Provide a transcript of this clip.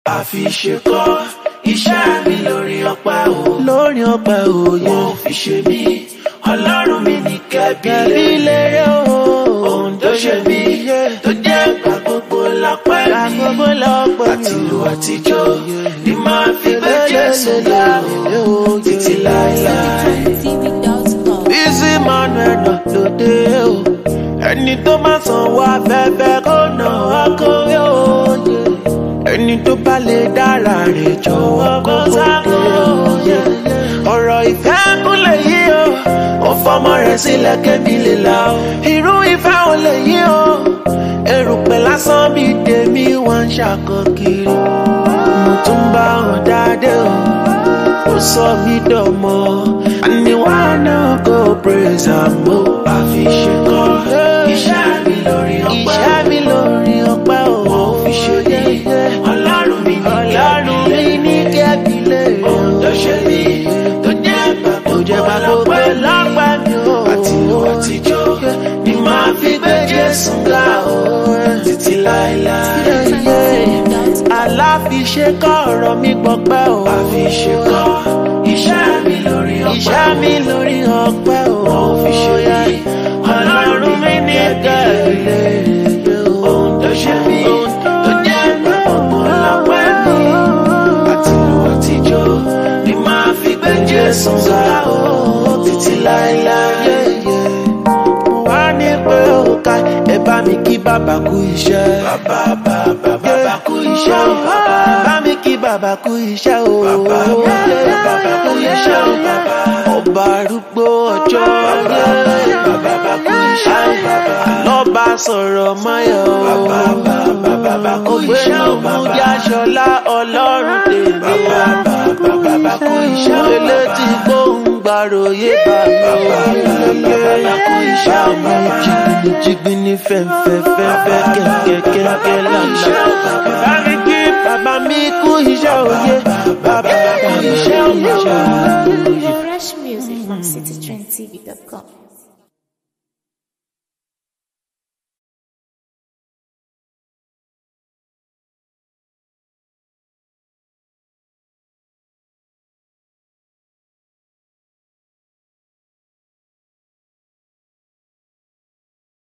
àfi ṣe kọ́ iṣẹ́ mi lórí ọpẹ́ o. lórí ọpẹ́ òye. Wọ́n fi ṣe mí, ọlọ́run mi ní kẹ́bí Kẹ̀bí lérè o. Ohun tó ṣe mí, tó jẹ́ ìgbà gbogbo lọ́pẹ́ mi. Àgbogbo lọ́pẹ́ mi. Àtìlù àtijọ́ ni máa fi gbé Jésù ga o. Títí láéláé. Bísí Manuel náà lóde o. Ẹni tó máa sanwó afẹ́fẹ́ kó nà á kó yóò yẹ. Ẹni tó bá lè dára rẹ̀ jọ̀wọ́ kó sáko yẹ. Ọ̀rọ̀ ìfẹ́ kúnlẹ̀ yí o. Ó fọmọ rẹ̀ sílẹ̀ kébí lè la o. Irú ìfẹ́ ò lè yí o. Erùpẹ̀ lásán bí tèmi wọ́n ń ṣàkọ kiri. Mo tún bá wọn dáadé o. Ó sọ mí dọ̀mọ́. Àní wàá náà kó praise am o. Àfi ṣe kọ́ iṣẹ́ mi lórí ọpẹ́. Iṣẹ́ mi lórí ọpẹ́ o. Wọ́n fi ṣe mí, ọlọ́run mi ní Ọlọ́run mi ní kẹ́bí lè Ohun tó ṣe mí, tó jẹ́ ìgbà Tó jẹ́ gbogbo bá gbogbo lọ́pẹ́ mi. lọ́pẹ́ mi o. Àtìlù àtijọ́ ni máa fi gbé Jésù ga o. Títí láéláé. Aláfiṣe kọ́ ọ̀rọ̀ mi gbọ́pẹ́ o. Àfi ṣe kọ́ iṣẹ́ mi lórí ọpẹ́. Iṣẹ́ mi lórí ọpẹ́ o. Wọ́n fi ṣe mí, Ọlọ́run mi ní kẹ́bí lè Ohun tó ṣe mí, tó jẹ́ ìgbà gbogbo lọ́pẹ́ mi. Àtìlù àtijọ́ ni máa fi gbé Jésù ga o. Títí láéláé. wá ní pé ó ká ẹ bá mi kí bàbá kú iṣẹ́. Bàbá bàbá bàbá kú iṣẹ́ o bàbá. bá mi kí bàbá kú iṣẹ́ o. Bàbá bàbá bàbá kú iṣẹ́ o bàbá. ọba arúgbó ọjọ́ Bàbá bàbá kú iṣẹ́ o bàbá. lọ́ba sọ̀rọ̀ máyọ̀ o. Bàbá bàbá bàbá kú iṣẹ́ o ògbénu bàbá. mújáṣọlá ọlọ́run tèmi. Bàbá bàbá bàbá kú iṣẹ́ o bàbá. elétí gbóhùn gbàròyé bàbá. bàbá kú iṣẹ́ o bàbá. jìgbìnì jìgbìnì fẹ̀fẹ̀ fẹ̀fẹ̀ kẹ̀kẹ́ kẹ̀kẹ́ lànà. bá mi kí bàbá mi kú iṣẹ́ òye. bàbá kú iṣẹ́ òye. Fresh music from citytrendtv.com.